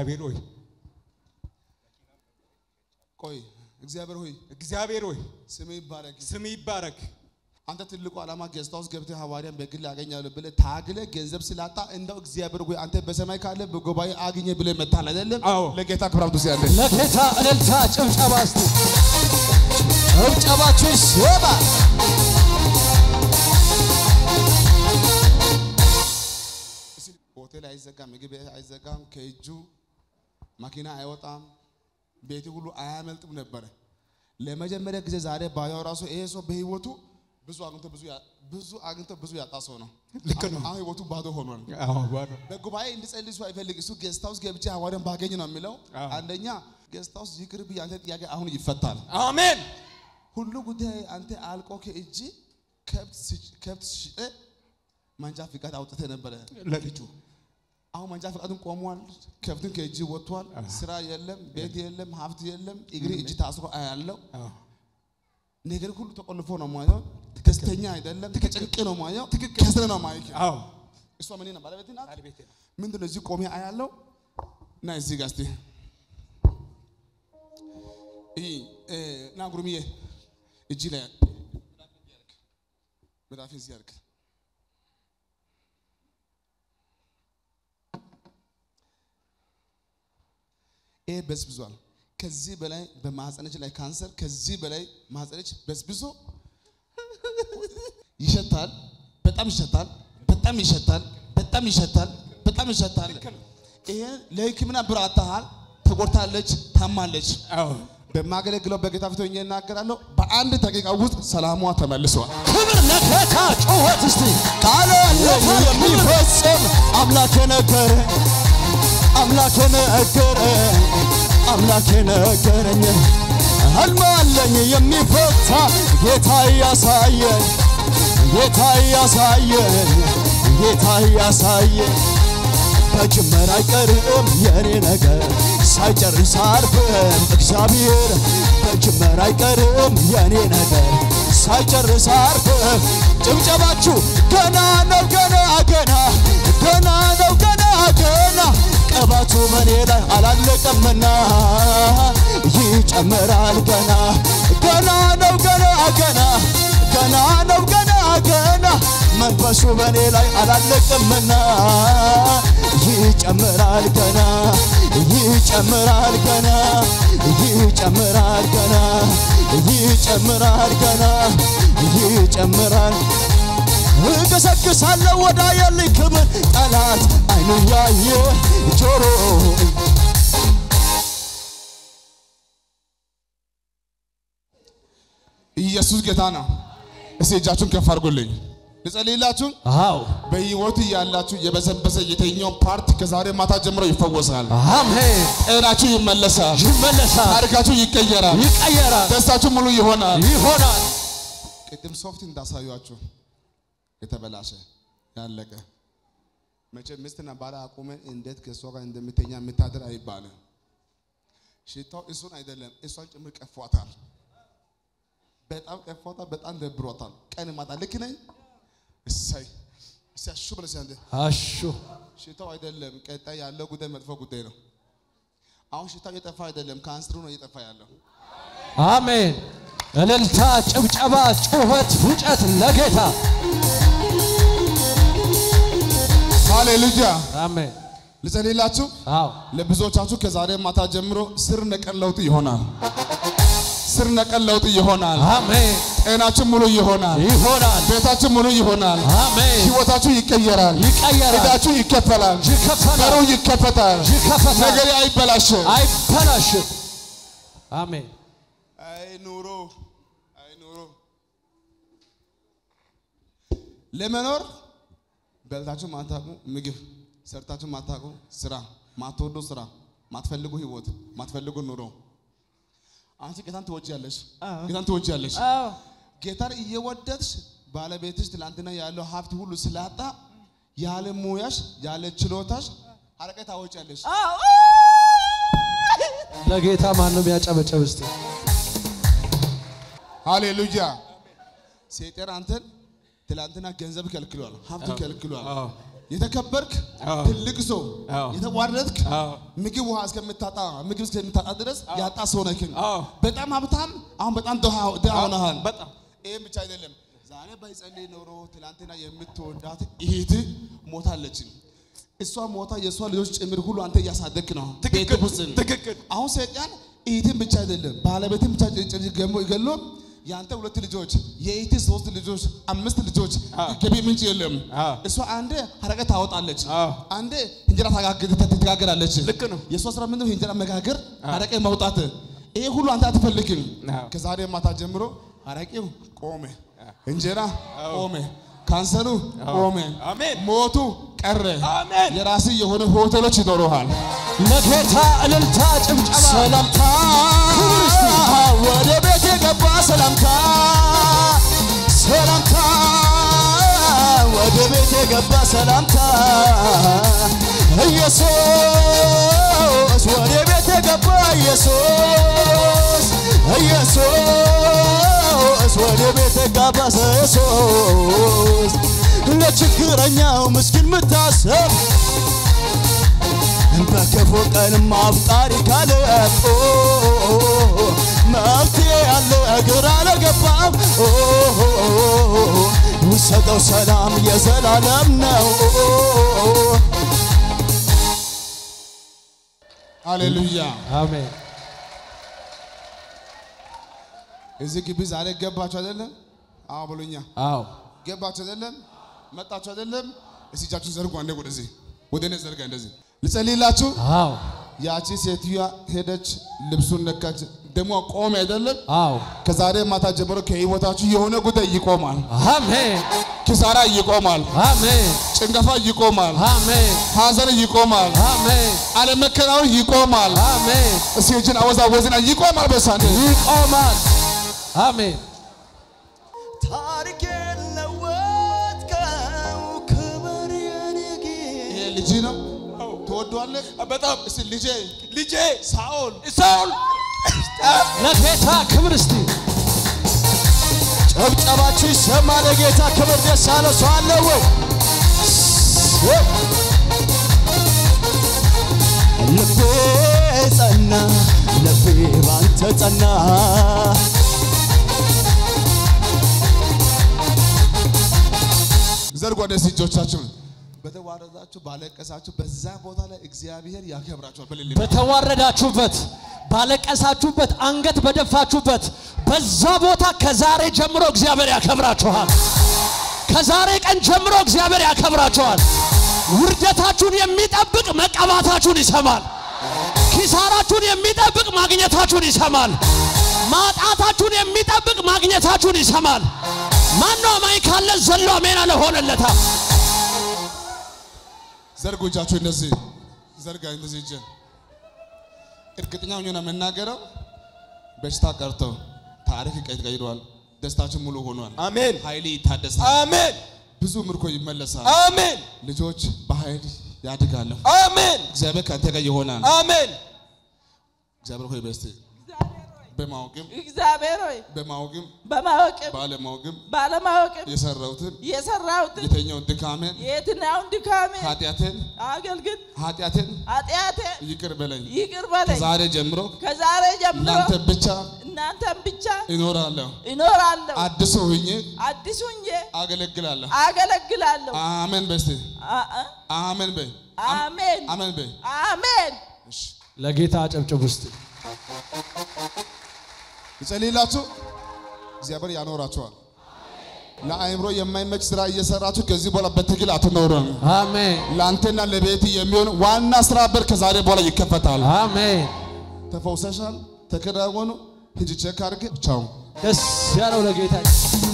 እግዚአብሔር ሆይ ቆይ እግዚአብሔር ሆይ እግዚአብሔር ሆይ ስም ይባረክ። ስም ይባረክ። አንተ ትልቁ ዓላማ ጌስት ሃውስ ገብተህ ሐዋርያን በግል ያገኛለሁ ብለህ ታግለህ ገንዘብ ስላጣ እንደው እግዚአብሔር ሆይ አንተ በሰማይ ካለ በጉባኤ አግኘ ብለህ መታል አይደለም? አዎ። ለጌታ ክብር አምጡ ያለ ለጌታ እልልታ ጭብጨባ እስቲ ጭብጨባችሁ ይሰማ። ሆቴል አይዘጋም፣ ምግብ ቤት አይዘጋም፣ ከእጁ መኪና አይወጣም፣ ቤት ሁሉ አያመልጥም ነበረ። ለመጀመሪያ ጊዜ ዛሬ ባየው ራሱ ይሄ ሰው በህይወቱ ብዙ አግኝቶ ብዙ ያ- ብዙ አግኝቶ ብዙ ያጣ ሰው ነው። ልክ ነው። አሁን ህይወቱ ባዶ ሆኗል። አዎ ባዶ በጉባኤ እንድጸልይ ሰው አይፈልግ። እሱ ጌስት ሃውስ ገብቼ ሐዋርያን ባገኝ ነው የሚለው። አዎ። አንደኛ ጌስት ሃውስ ይቅርብ፣ ያንተ ጥያቄ አሁን ይፈታል። አሜን። ሁሉ ጉዳይ አንተ አልቆ ከእጅ ከብት ስጭ- ከብት ሽጠ መንጃ ፍቃድ አውጥተህ ነበረ ለልጁ አሁን መንጃ ፈቃድን ቆሟል። ከብትን ከእጅ ወጥቷል። ስራ የለም፣ ቤት የለም፣ ሀብት የለም። እግሪ እጅ ታስሮ አያለው። አዎ ነገር ሁሉ ተቆልፎ ነው ማየው። ደስተኛ አይደለም፣ ተጨንቅ ነው ማየው። ከስረ ነው ማየው። አዎ እሷ ምን ነው ባለቤት ናት። ባለቤቴ ነው። ምንድን ነው እዚህ ቆሜ አያለው እና እዚህ ጋር እስቲ ይህ ና ጉርምዬ እጅ ላይ መዳፌ እዚህ ያርግ ይሄ በስብዟል። ከዚህ በላይ በማህፀነች ላይ ካንሰር ከዚህ በላይ ማህፀነች በስብሶ ይሸታል። በጣም ይሸታል። በጣም ይሸታል። በጣም ይሸታል። በጣም ይሸታል። ይሄ ለሕክምና ብር አጥተሃል። ተጎድታለች፣ ታማለች። አዎ በማገለግለው በጌታ ፊት ሆኜ እናገራለሁ። በአንድ ደቂቃ ውስጥ ሰላሟ ተመልሷል። ክብር ለጌታ ጩኸት እስቲ ቃል አለኝ የሚፈጽም አምላክ ነገረ አምላክ ነገረ አምላክ ነገረኝ ህልም አለኝ የሚፈታ ጌታ ያሳየኝ ጌታ ያሳየኝ ጌታ ያሳየኝ በጅምር አይቀርም የኔ ነገር ሳይጨርስ አርፍም እግዚአብሔር በጅምር አይቀርም የኔ ነገር ሳይጨርስ አርፍም ጭብጨባችሁ ገና ነው ገና ገና ገና ነው ገና ገና ቅባቱ በኔ ላይ አላለቀምና ይጨምራል ገና ገና ነው ገና ገና ገና ነው ገና ገና መንፈሱ በኔ ላይ አላለቅምና ይጨምራል ገና ይጨምራል ገና ይጨምራል ገና ይጨምራል ገና ይጨምራል እገሰግሳለሁ ወዳ የልኝ ክብር ጠላት አይኑ ያየ ጆሮ ኢየሱስ ጌታ ነው። እስቲ እጃችሁን ከፍ አድርጉልኝ። ልጸልይላችሁ። አው በህይወት ያላችሁ የበሰበሰ የትኛውን ፓርት ከዛሬ ማታ ጀምሮ ይፈወሳል። አሜን ጤናችሁ ይመለሳል። ይመለሳል ታሪካችሁ ይቀየራል። ይቀየራል ደስታችሁ ሙሉ ይሆናል። ይሆናል ቅድም ሶፍት እንዳሳዩአችሁ የተበላሸ ያለቀ መቼ ሚስትና ባል አቁመን እንዴት ከእሷ ጋር እንደምተኛ የምታደር አይባልም። ሽታው እሱን አይደለም እሷን ጭምር ቀፏታል። በጣም ቀፏታል። በጣም ደብሯታል። ቀን ማታ ልክ ነኝ። እሰይ እሰይ አሹ ብለሽ አንተ አሹ ሽታው አይደለም ቀጣይ ያለው ጉዳይ መጥፎ ጉዳይ ነው። አሁን ሽታው እየጠፋ አይደለም ካንሰሩ ነው እየጠፋ ያለው። አሜን እልልታ ጭብጨባ ጩኸት ፉጨት ለጌታ ሃሌሉያ አሜን ልጸልይላችሁ። አው ለብዙዎቻችሁ ከዛሬ ማታ ጀምሮ ስር ነቀል ለውጥ ይሆናል። ስር ነቀል ለውጥ ይሆናል። አሜን ጤናችሁ ሙሉ ይሆናል። ይሆናል ቤታችሁ ሙሉ ይሆናል። አሜን ህይወታችሁ ይቀየራል። ይቀየራል ዕዳችሁ ይከፈላል። በሩ ይከፈላል ይከፈታል። ይከፈታል ነገሬ አይበላሽም። አይበላሽም አሜን አይ ኑሮ አይ ኑሮ ለመኖር በልታችሁ ማታቁ ምግብ ሰርታችሁ ማታቁ ስራ ማትወዱ ስራ ማትፈልጉ ህይወት ማትፈልጉ ኑሮ አንቺ ጌታን ትወጂያለሽ ጌታን ትወጂያለሽ ጌታን እየወደድሽ ባለቤትሽ ትላንትና ያለው ሀብት ሁሉ ስላጣ ያለ ሙያሽ ያለ ችሎታሽ አረቄ ታወጫለሽ ለጌታ ማንም ያጨበጨብ እስቲ ሃሌሉያ። ሴጣን አንተን ትላንትና ገንዘብ ከልክሏል፣ ሀብት ከልክሏል፣ አዎ የተከበርክ አዎ። ትልቅ ሰው አዎ። የተዋረድክ አዎ። ምግብ ውሃ እስከምታጣ ምግብ እስከምታጣ ድረስ ያጣ ሰው ነህ። አዎ። በጣም ሀብታም አሁን በጣም ድሃ ድሃ ሆነሃል። በጣም ይህም ብቻ አይደለም። ዛሬ ባይጸልይ ኖሮ ትናንትና የምትወዳት እህት ሞታለች። እሷ ሞታ የእሷ ልጆች ጭምር ሁሉ አንተ እያሳደግክ ነው። ትክክል ቤት ውስጥ ትክክል አሁን ሰይጣን እህትን ብቻ አይደለም ባለቤትን ብቻ ጭ- ገሞ ገሎ የአንተ ሁለት ልጆች የእህት ሶስት ልጆች አምስት ልጆች አዎ። ገቢ ምንጭ የለም። አዎ። እሷ አንዴ ሀረቀ ታወጣለች፣ አዎ። አንዴ እንጀራ ታጋግ- ትጋግራለች። ልክ ነው። የእሷ ስራ ምንድነው? እንጀራ መጋገር፣ ሀረቀ ማውጣት። ይሄ ሁሉ አንተ አትፈልግም። አዎ። ከዛሬ ማታ ጀምሮ ሀረቄው ቆመ፣ እንጀራ ቆመ፣ ካንሰሩ ቆመ፣ አሜን። ሞቱ ቀረ። አሜን። የራስ የሆነ ሆቴሎች ይኖረሃል። ለጌታ እልልታ ጭብጨባ ሰላምታ ወደ ቤት የገባ ሰላምታ ሰላምታ ወደ ቤት የገባ ሰላምታ ኢየሱስ ወደ ቤት የገባ ኢየሱስ ኢየሱስ ወደ ቤት የገባ ኢየሱስ ለችግረኛው ምስኪን ምታሰብ በክፉ ቀንም አፍቃሪ ካለ ኦ፣ መፍትሄ ያለ ግራ ለገባም ኦ፣ ውሰጠው ሰላም የዘላለም ነው ሃሌሉያ። አሜን እዚህ ግቢ ዛሬ ገባችሁ አይደለም? አዎ ብሎኛ። አዎ ገባችሁ አይደለም? መጣችሁ አይደለም? እስቲ እጃችሁን ዘርጉ። አንዴ ወደዚህ ወደ እኔ ዘርጋ። እንደዚህ ልጸልይላችሁ። አዎ ያቺ ሴትዮዋ ሄደች፣ ልብሱን ነካች፣ ደግሞ ቆመ አይደለም? አዎ ከዛሬ ማታ ጀምሮ ከህይወታችሁ የሆነ ጉዳይ ይቆማል። አሜን ኪሳራ ይቆማል። አሜን ጭንገፋ ይቆማል። አሜን ሐዘን ይቆማል። አሜን አለመከናወን ይቆማል። አሜን እስቲ እጅን አወዛወዝና ይቆማል። በሳንዴ ይቆማል አሜን ታሪኬን ለወጥከው ክብር የኔ ይሄ ልጅ ነው ትወደዋለህ? በጣም እስቲ ልጄ ልጄ ሳኦል ሳውል ለጌታ ክብር እስቲ ጨብጨባችሁ ይሰማ። ለጌታ ክብር ደስ ያለ ሰው አለ ወይ? ልቤ ጸና፣ ልቤ ባንተ ጸና። ዘርጉ ወደዚህ እጆቻችሁን። በተዋረዳችሁ ባለቀሳችሁ በዛ ቦታ ላይ እግዚአብሔር ያከብራችኋል። በሌለ በተዋረዳችሁበት ባለቀሳችሁበት አንገት በደፋችሁበት በዛ ቦታ ከዛሬ ጀምሮ እግዚአብሔር ያከብራችኋል። ከዛሬ ቀን ጀምሮ እግዚአብሔር ያከብራችኋል። ውርደታችሁን የሚጠብቅ መቀባታችሁን ይሰማል። ኪሳራችሁን የሚጠብቅ ማግኘታችሁን ይሰማል። ማጣታችሁን የሚጠብቅ ማግኘታችሁን ይሰማል። ማነው አማኝ ካለ ዘሎ አሜን አለ ሆነለታ። ዘርጉ እጃችሁ እንደዚህ ዘርጋ እንደዚህ እጅ እርግጠኛ ሆኜ ነው የምናገረው። በሽታ ቀርቶ ታሪክ ቀይሯል። ደስታችን ሙሉ ሆኗል። አሜን ኃይል ይታደሳል። አሜን ብዙ ምርኮ ይመለሳል። አሜን ልጆች በኃይል ያድጋሉ። አሜን እግዚአብሔር ከአንተ ጋር ይሆናል። አሜን እግዚአብሔር ሆይ በስቲ በማወቅም እግዚአብሔር ሆይ በማወቅም በማወቅም ባለማወቅም ባለማወቅም የሰራሁትን የሰራሁትን የተኛውን ድካሜን የትኛውን ድካሜ ኃጢአቴን አገልግል ኃጢአቴን ኃጢአቴ ይቅር በለኝ። ይቅር በለኝ። ከዛሬ ጀምሮ ከዛሬ ጀምሮ እናንተ ብቻ እናንተን ብቻ እኖራለሁ። እኖራለሁ፣ አዲስ ሆኜ አዲስ ሁኜ አገለግላለሁ። አገለግላለሁ። አሜን በስቲ አ- አ- አሜን በይ። አሜን አሜን በይ። አሜን። እሺ ለጌታ አጨብጭብ ውስጥ ይጸልይላችሁ። እግዚአብሔር ያኖራችኋል። ለአእምሮ የማይመች ስራ እየሰራችሁ ከዚህ በኋላ በትግል አትኖሩም። አሜን ለአንተና ለቤት የሚሆን ዋና ስራ በር ከዛሬ በኋላ ይከፈታል። አሜን። ተፈውሰሻል። ተከናወኑ። ሂጂ ቼክ አድርግ። ቻው ደስ ያለው ለጌታ